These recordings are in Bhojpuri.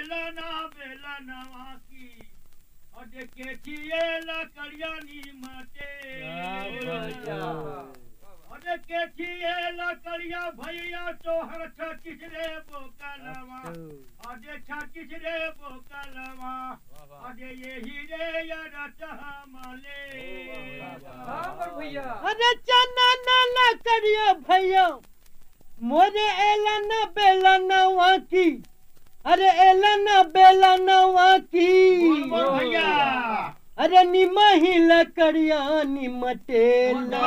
एलना बेलनवा की अरे केठिए लकड़िया नी मटे अरे केठिए लकड़िया भैया तोहर छत्तीस रे बोकलवा अरे छत्तीस रे बोकलवा अरे यही रे यरत हमले अरे चना ना ना करियो भैया मोरे एला न बेला नवा की अरे एला न बेला नवा की बोल बोल भैया अरे निमा ही लकड़िया निमटेला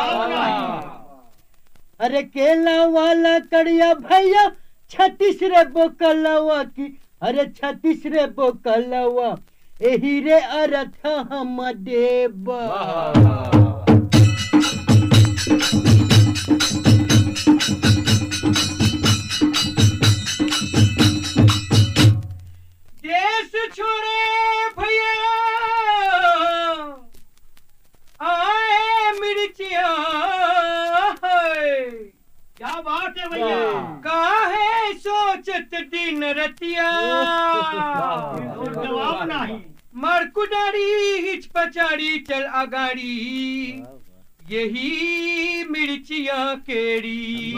अरे केला वाला कड़िया भैया छत्तीस रे बोकलवा की अरे छत्तीस रे बोकलवा एही रे अर्थ हम देबा देश छोड़े भैया आए मिर्चिया क्या बात है भैया काहे सोचत दिन रतिया और जवाब नहीं मरकुडारी हिच पचाड़ी चल अगाड़ी यही मिर्चिया केड़ी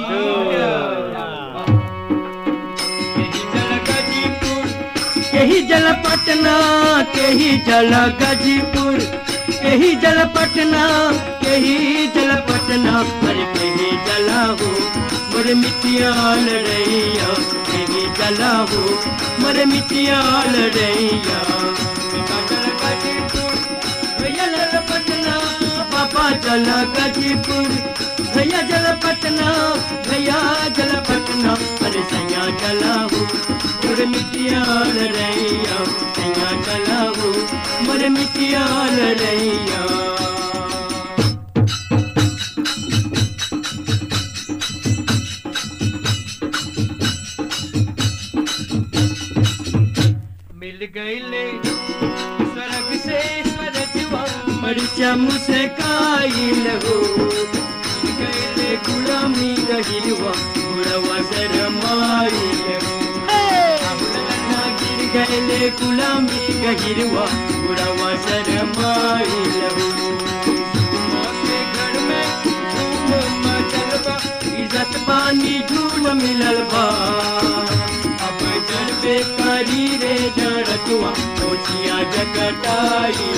यही जल पटना केही जल गाजीपुर केही जल पटना केही जल पटना पर केही जला हो मोर मिटियाल रैया केही जला हो मोर मिटियाल रैया जल गाजीपुर भैया जल पटना पापा जल गाजीपुर भैया जल पटना भैया जल पटना अरे सैया जला हो मोर मिटियाल रैया सैया जला हो मोर मिटियाल रैया मिल गईले स्वर्ग से स्वर्गवा मरिचा मुस्काइल हो मिल गईले गुलामी रहिवा बुढ़वा शरमाइल हो गिर गईले गुलामी गहिरवा बुढ़वा शरमाइल हो मौके घर में धूम मचल बा इज्जत पानी झूम मिलल बा अब जन बेकारी रे जड़तुआ कोचिया जगटाई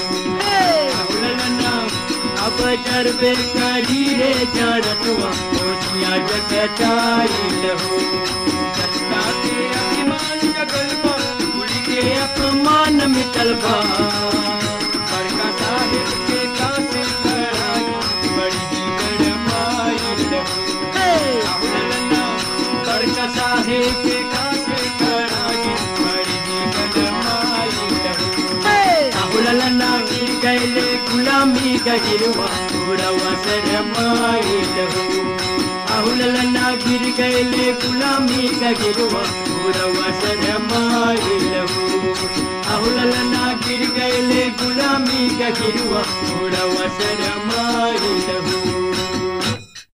रहू अब जर बेकारी रे जड़तुआ कोचिया जगटाई रहू जनता के अभिमान जगल बा कुल के अपमान मिटल बा बड़का साहिब के कासे कराई बड़ी जी गड़माई रहू बड़का साहेब के कासे कराई बड़ी जी गड़माई रहू ललना गिर गैले गुलामी गहिरवा बुढ़वा शरमाई रहू आहुल ललना गिर गैले गुलामी गहिरवा बुढ़वा शरमाई रहू आहुल ललना गिर गैले गुलामी गहिरवा बुढ़वा शरमाई रहू